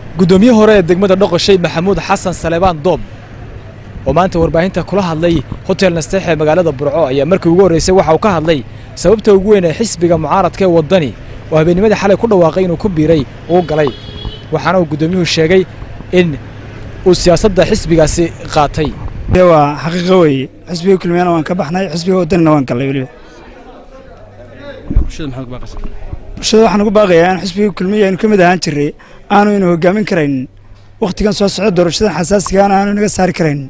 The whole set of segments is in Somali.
guddoomiye hore ee degmada dhoqoshay maxamuud xasan salebaan doob oo maanta warbaahinta kula hadlay hotel nasteex ee magaalada burco ayaa markii ugu horraysay waxa uu ka hadlay sababta ugu weyn ee xisbiga mucaaradka ee waddani oo habeennimadii xalay ku dhawaaqay inuu ku biiray uu galay waxaana uu guddoomiyuhu sheegay in uu siyaasadda xisbigaasi qaatay waa xaqiiqo weeye xisbiga kulmiyana waan ka baxnay xisbiga waddanina waan gallay weliba bulshada waxaan ugu baaqayaa in xisbiga kulmiya aynu ka mid ahaan jirray aanu inu hogaamin karaynin wakhtigan soo socda doorashadan xasaasigaana aanu inaga saari karaynin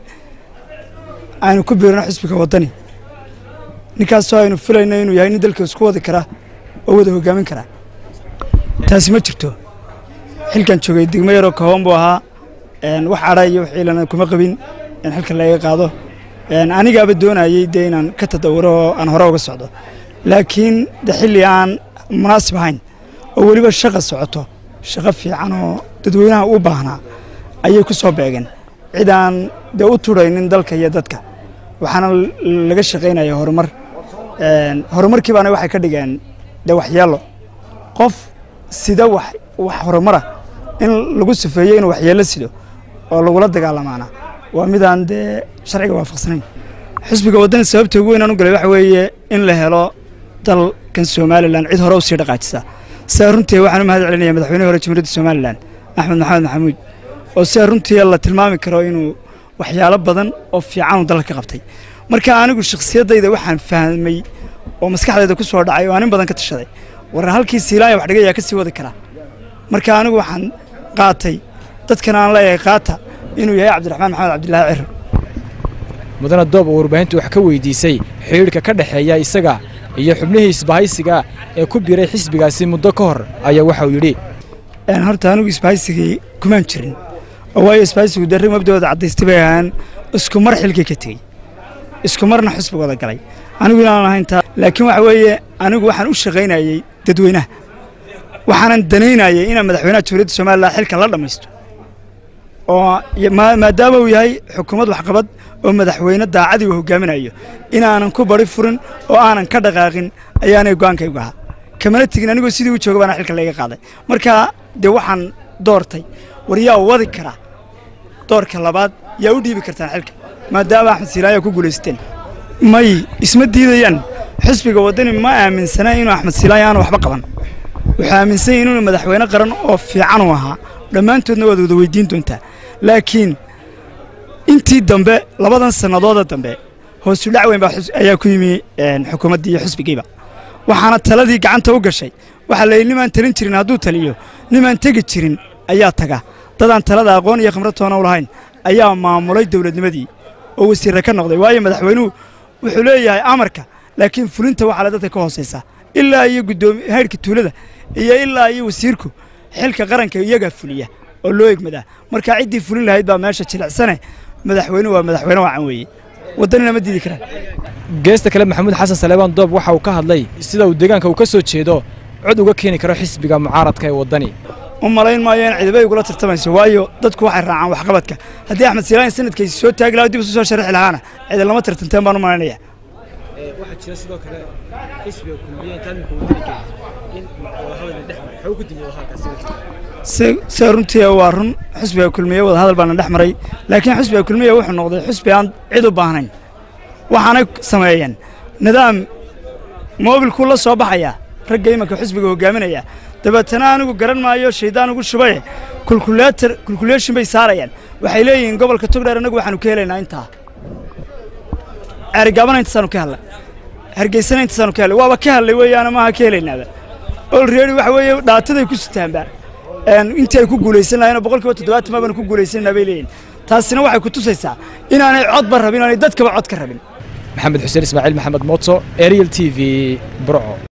aynu ku biirno xisbiga waddani ninkaasoo aynu filayno inuu yahay nin dalka isku wadi kara oo wada hogaamin kara taasi ma jirto xilkan joogay degmo yaroo kooban buu ahaa wax cadha iyo wax ciilana kuma qabin in xilka laga qaado anigaaba doonayey dee inaan ka tadawuro oo aan hore uga socdo laakiin de xilli aan munaasib ahayn oo weliba shaqa socoto shaqo fiican oo dadweynaha u baahnaa ayay ku soo beegeen cid aan dee u turaynin dalka iyo dadka waxaana laga shaqaynaya horumar horumarkii baana waxay ka dhigeen dee waxyeello qof sida wax wax horumara in lagu sifeeyo inuu waxyeello sido oo lagula dagaalamaana waa midaan dee sharciga waafaqsanayn xisbiga waddani sababta ugu weyn aan u galay waxa weeye in la helo dalkan somalilan cid hore u sii dhaqaajisa sidaa runtii waxaan u mahad celinaya madaxweynihi hore jamhuuriyadda somalilan axmed maxamed maxamuud oo sidaa runtii la tilmaami karo inuu waxyaalo badan oo fiican uu dalka ka qabtay marka anigu shakhsiyaddayda waxaan fahmay oo maskaxdayda ku soo dhacay oo aan in badan ka tashaday warna halkii siilaaya wax dhigayaa ka sii wadi karaa marka anigu waxaan qaatay dadkan aan leeyahay qaata inuu yahay cabdiraxmaan maxamed cabdilaahi ciro mudane doob oo warbaahintu wax ka weydiisay xidhiidhka ka dhexeeya isaga iyo xubnihii isbahaysiga ee ku biiray xisbigaasi muddo ka hor ayaa waxa uu yidhi horta anigu isbahaysigii kumaan jirin oo waayo isbahaysigu darri mabdooda caddaystay bay ahaan isku mar xilkii ka tegey isku marna xisbigooda galay anigu inaan ahayn taa laakiin waxa weeye anigu waxaan u shaqaynayey dadweynaha waxaanan danaynayay inaan madaxweynaha jamhuuriyadda somalilan xilka la dhammaysto oo maadaama uu yahay xukuumad waxqabad oo madaxweyne daacadii uu hogaaminayo inaanan ku bari furin oo aanan ka dhaqaaqin ayaanay go'aankaygu ahaa kamana tegin anigoo sidii u jooga baana xilka layga qaaday marka dee waxaan doortay war yaa wadi karaa doorka labaad yaa u dhiibi kartaan xilka maadaama axmed siilaayaa ku guulaysteen may isma diidayaan xisbiga waddani ma aaminsana inuu axmed siilaayo aanu waxba qaban wuxuu aaminsan yahin inuu madaxweyne qaran oo fiican uu ahaa dhammaantoodna waad wada weydiin doontaa laakiin intii dambe labadan sannadooda dambe hoosu dhac weyn baa ayaa ku yimi xukuumaddii iyo xisbigiiba waxaana taladii gacanta u gashay waxaa la yidhi nimaan talin jirin hadduu taliyo nimaan tegi jirin ayaa taga dadaan talada aqoon iyo khimrad toona u lahayn ayaa maamulay dowladnimadii oo wasiirra ka noqday waayo madaxweynuhu wuxuu leeyahay amarka laakiin fulinta waxaa le dadka ka hoosaysaa ilaa iyo guddoomi haydhka tuulada iyo ilaa iyo wasiirku xilka qaranka iyagaa fuliya oo loo egmadaa marka ciddii fulin lahayd baa meesha jilicsane madaxweynuhu waa madaxweyne wacan weeye waddanina ma diidi karaan geesta kale maxamuud xasan salebaan doob waxa uu ka hadlay sida uu deegaanka uu ka soo jeedo cod uga keeni karo xisbiga mucaaradka ee waddani u malayn maayo in ciidamay igula tartamayso waayo dadku waxay raacaan waxqabadka haddii axmed siilaan sanadkaysi soo taagi lahaa dib isu soo sharaxi lahaana ciidan lama tartanteen baan u malaynaya waxaa jira sidoo kale xisbiga kulmiye intaad mika waddani gelin in wadahadal dhex maray xog ku dimi wadahadalkaasi sida runtii waa run xisbiga kulmiye wadahadal baana dhex maray laakiin xisbiga kulmiye wuxuu noqday xisbi aan cid u baahnayn waxaanay sameeyeen nidaam moobilkuu la soo baxaya ragga imanka xisbiga hogaaminaya dabeetana anigu garan maayo shaydaan ugu shubaye kulkuleetar kulkuleeshin bay saarayaan waxay leeyihiin gobolka togdheer annagu waxaanu ka helaynaa intaa ceerigaabana intasaanu ka hadlay hargeysana intasaanu ka hadlay waaba ka hadlay weeyaana maaha ka helaynaaba olready waxa weeye dhaataday ku sitaanba intii ay ku guulaysan lahayn boqol kiiba toddobaatan maabana ku guulaysanaa bay leeyihin taasina waxay ku tusaysaa inaanay codba rabin inaanay dadkaba cod ka rabin maxamed xuseen ismaaciil maxamed mooto ariel t v burco